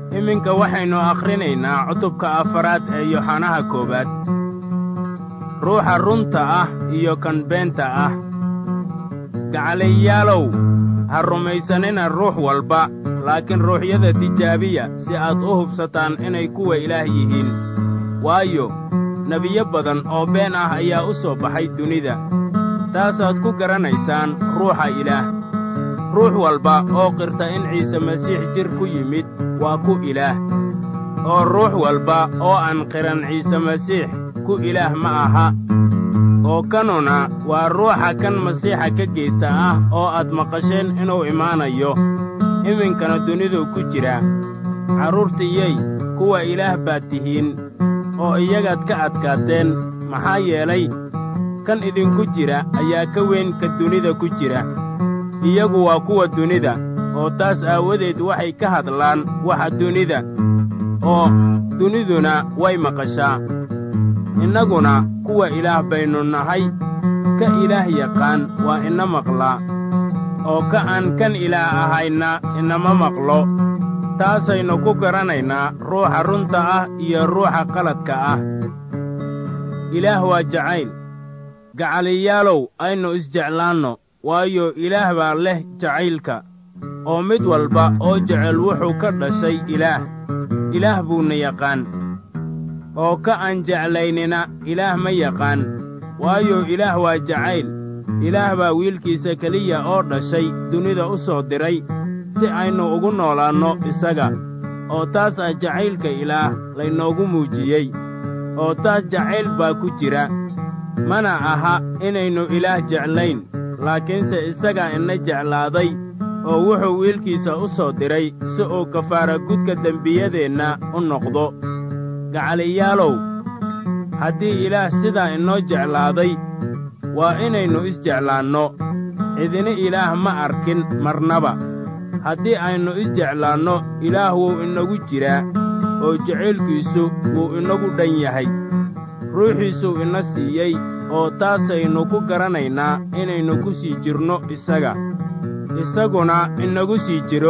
iminka waxaynu akhrinaynaa cutubka afaraad ee yoxanaha koowaad ruuxa runta ah iyo kan beenta ah gacalayaalow ha rumaysanina ruux walba laakiin ruuxyada tijaabiya si aad u hubsataan inay kuwa ilaah yihiin waayo nebiyo badan oo been ah ayaa u soo baxay dunida taasaad ku garanaysaan ruuxa ilaah ruux walba oo qirta in ciise masiix jir ku yimid waa ku ilaah oo ruux walba oo aan qiran ciise masiix ku ilaah ma aha oo kanuna waa ruuxa kan masiixa ka geysta ah oo aad maqasheen inuu imaanayo iminkana dunidu ku jira carruurtiyey kuwa ilaah baad tihiin oo iyagaad ka adkaateen maxaa yeelay kan idinku jira ayaa ka weyn ka dunida ku jira iyagu waa kuwa dunida oo taas aawadeed waxay ka hadlaan waxa dunida oo duniduna way maqashaa innaguna kuwa ilaah baynu nahay ka ilaah yaqaan waa ina maqlaa oo ka aan kan ilaah ahayna inama maqlo taasaynu ku garanaynaa ruuxa runta ah iyo ruuxa qaladka ah ilaah waa jacayl gacaliyaalow aynu isjeclaanno waayo ilaah baa leh jacaylka oo mid walba oo jecel wuxuu ka dhashay ilaah ilaah buuna yaqaan oo ka aan jeclaynina ilaah ma yaqaan waayo ilaah waa jacayl ilaah baa wiilkiisa keliya oo dhashay dunida u soo diray si aynu ugu noolaanno isaga oo taas ah jacaylka ilaah laynoogu muujiyey oo taas jacayl baa ku jira mana aha inaynu ilaah jeclayn laakiinse isagaa ina jeclaaday oo wuxuu wiilkiisa u soo diray si uu kafaara gudka dembiyadeenna u noqdo gacaliyaalow haddii ilaah sidaa inoo jeclaaday waa inaynu isjeclaanno cidina ilaah ma arkin marnaba haddii aynu isjeclaanno ilaah wuu inagu jiraa oo jacaylkiisu wuu inagu dhan yahay ruuxiisuu ina siiyey oo taasaynu ku garanaynaa inaynu ku sii jirno isaga isaguna inagu sii jiro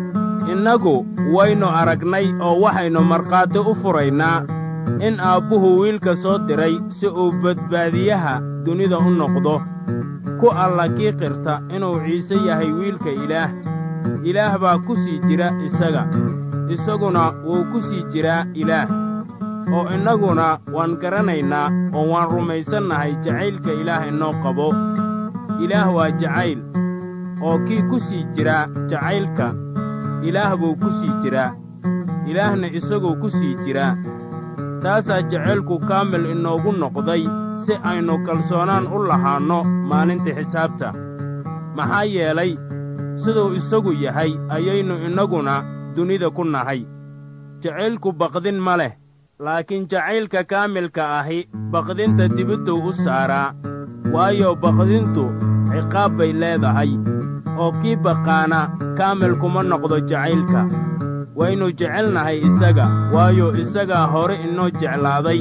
innagu waynu aragnay oo waxaynu markhaati u furaynaa in aabbuhu wiilka soo diray si uu badbaadiyaha dunida u noqdo ku alla kii qirta inuu ciise yahay wiilka ilaah ilaah baa ku sii jira isaga isaguna wuu ku sii jiraa ilaah oo innaguna waan garanaynaa oo waan rumaysannahay jacaylka ilaah inoo qabo ilaah waa jacayl oo kii ku sii jiraa jacaylka ilaah buu ku sii jiraa ilaahna isaguu ku sii jiraa taasaa jacaylku kaamil inoogu noqday si aynu kalsoonaan u lahaanno maalinta xisaabta maxaa yeelay siduu isagu yahay ayaynu innaguna dunida ku nahay jacaylku baqdin ma leh laakiin jacaylka kaamilka ahi baqdinta dibidduu u saaraa waayo baqdintu ciqaab bay leedahay oo kii baqaana kaamil kuma noqdo jacaylka waynu jecelnahay isaga waayo isagaa hore inoo jeclaaday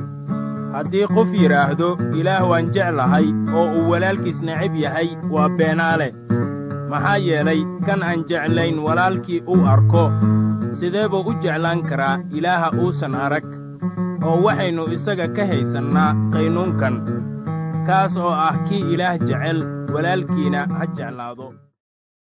haddii qof yidhaahdo ilaah waan jeclahay oo uu walaalkiis necab yahay waa beenaale maxaa yeelay kan aan jeclayn walaalkii uu arko sidee buu u jeclaan karaa ilaaha uusan arag oo waxaynu isaga ka haysannaa qaynuunkan kaas oo ah kii ilaah jecel walaalkiina ha jeclaado